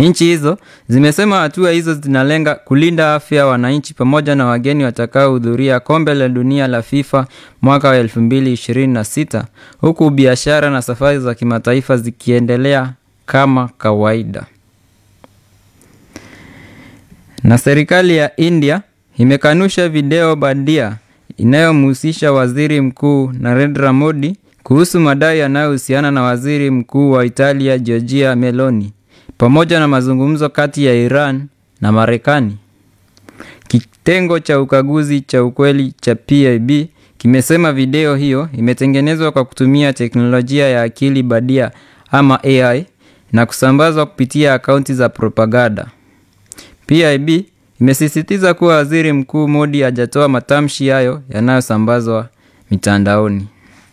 Nchi hizo zimesema hatua hizo zinalenga kulinda afya ya wananchi pamoja na wageni watakaohudhuria kombe la dunia la FIFA mwaka wa 2026 huku biashara na safari za kimataifa zikiendelea kama kawaida. Na serikali ya India imekanusha video bandia inayomhusisha Waziri Mkuu Narendra Modi kuhusu madai yanayohusiana na Waziri Mkuu wa Italia Giorgia Meloni pamoja na mazungumzo kati ya Iran na Marekani. Kitengo cha ukaguzi cha ukweli cha PIB kimesema video hiyo imetengenezwa kwa kutumia teknolojia ya akili bandia ama AI na kusambazwa kupitia akaunti za propaganda. PIB imesisitiza kuwa Waziri Mkuu Modi hajatoa matamshi hayo yanayosambazwa mitandaoni.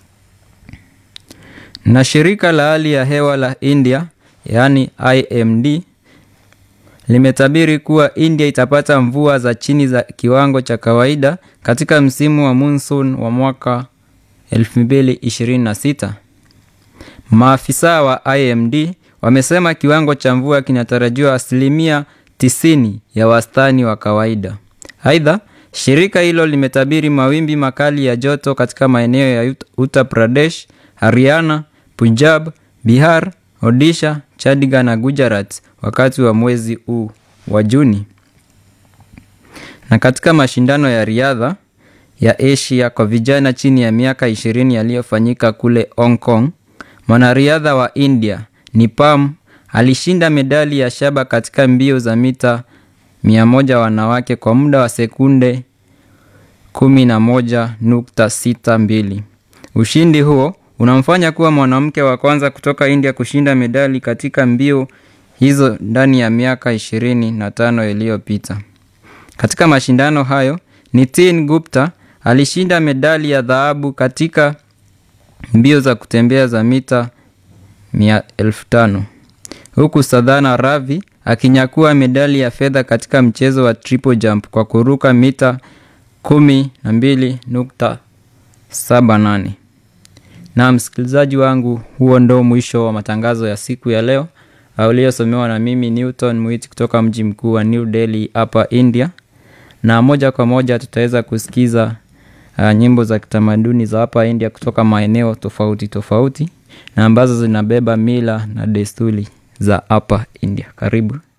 Na shirika la hali ya hewa la India yaani IMD limetabiri kuwa India itapata mvua za chini za kiwango cha kawaida katika msimu wa monsoon wa mwaka 2026. Maafisa wa IMD wamesema kiwango cha mvua kinatarajiwa asilimia 90 ya wastani wa kawaida. Aidha, shirika hilo limetabiri mawimbi makali ya joto katika maeneo ya Uttar Pradesh, Haryana, Punjab, Bihar, Odisha, Chandigarh na Gujarat wakati wa mwezi huu wa Juni. Na katika mashindano ya riadha ya Asia kwa vijana chini ya miaka 20 yaliyofanyika kule Hong Kong, mwanariadha wa India Nipam alishinda medali ya shaba katika mbio za mita 100 wanawake kwa muda wa sekunde 11.62. Ushindi huo unamfanya kuwa mwanamke wa kwanza kutoka India kushinda medali katika mbio hizo ndani ya miaka 25 iliyopita. Katika mashindano hayo, Nitin Gupta alishinda medali ya dhahabu katika mbio za kutembea za mita 1500 huku Sadhana Ravi akinyakua medali ya fedha katika mchezo wa triple jump kwa kuruka mita 12.78. Na msikilizaji wangu, huo ndo mwisho wa matangazo ya siku ya leo uliosomewa na mimi Newton Mwiti kutoka mji mkuu wa New Delhi hapa India, na moja kwa moja tutaweza kusikiza uh, nyimbo za kitamaduni za hapa India kutoka maeneo tofauti tofauti na ambazo zinabeba mila na desturi za hapa India. Karibu.